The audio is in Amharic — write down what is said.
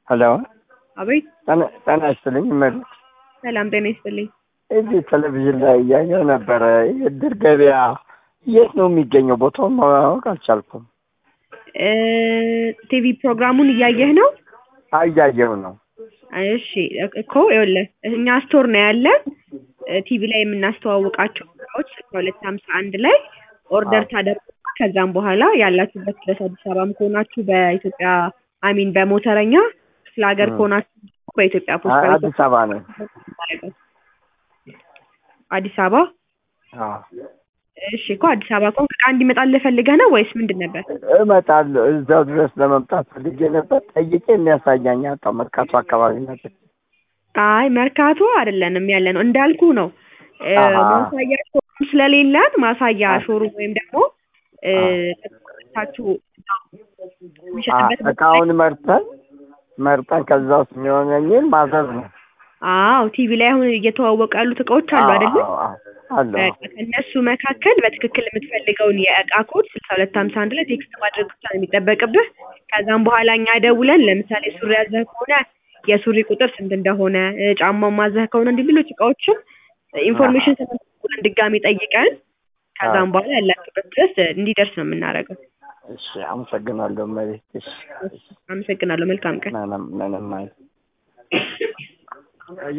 ሄሎ አቤት ጤና- ጤና ይስጥልኝ እመቤት። ሰላም ጤና ይስጥልኝ። እዚህ ቴሌቪዥን ላይ እያየሁ ነበረ። የእድር ገበያ የት ነው የሚገኘው? ቦታውን ማወቅ አልቻልኩም። እ ቲቪ ፕሮግራሙን እያየህ ነው? አይ እያየሁ ነው። እሺ እኮ ይኸውልህ እኛ ስቶር ነው ያለን ቲቪ ላይ የምናስተዋውቃቸው እቃዎች ስልሳ ሁለት ሀምሳ አንድ ላይ ኦርደር ታደርጉ ከዛም በኋላ ያላችሁበት ድረስ አዲስ አበባም ከሆናችሁ በኢትዮጵያ አሚን በሞተረኛ ክፍለ ሀገር እ። ከሆናችሁ በኢትዮጵያ ፖስታ አ- ቤት አዲስ አበባ ነው። አዲስ አበባ አዎ። እሺ እኮ አዲስ አበባ ከሆንክ እቃ እንዲመጣልህ ፈልገህ ነው ወይስ ምንድን ነበር? እመጣለሁ። እዛው ድረስ ለመምጣት ፈልጌ ነበር። ጠይቄ የሚያሳያኝ አጣሁ። መርካቶ አካባቢ ነበር። አይ መርካቶ አይደለንም ያለ ነው እንዳልኩ ነው እ፣ አሃ። ማሳያ ሾሩም ስለሌለን ማሳያ አ- ሾሩም ወይም ደግሞ እ፣ ታችሁ አ- የሚሸጥበት ቦታ ላይ- እቃውን መርጠን መርጠን ከዛ ውስጥ የሚሆነኝን ማዘዝ ነው። አዎ ቲቪ ላይ አሁን እየተዋወቁ ያሉት እቃዎች አሉ አዎ፣ አይደለም አዎ፣ አዎ፣ አሉ። በቃ ከእነሱ መካከል በትክክል የምትፈልገውን የእቃ ኮድ ስልሳ ሁለት ሀምሳ አንድ ላይ ቴክስት ማድረግ ብቻ ነው የሚጠበቅብህ ከዛም በኋላ እኛ ደውለን ለምሳሌ ሱሪ ያዘህ ከሆነ የሱሪ ቁጥር ስንት እንደሆነ እ፣ ጫማው ማዘህ ከሆነ እንዲህ ሌሎች እቃዎችም ኢንፎርሜሽን ተመልክተን ድጋሚ ጠይቀን ከዛም በኋላ ያላችሁበት ድረስ እንዲደርስ ነው የምናደርገው እሺ፣ አመሰግናለሁ እመቤት። እሺ፣ አመሰግናለሁ መልካም ቀን ምንም ምንም አይደል።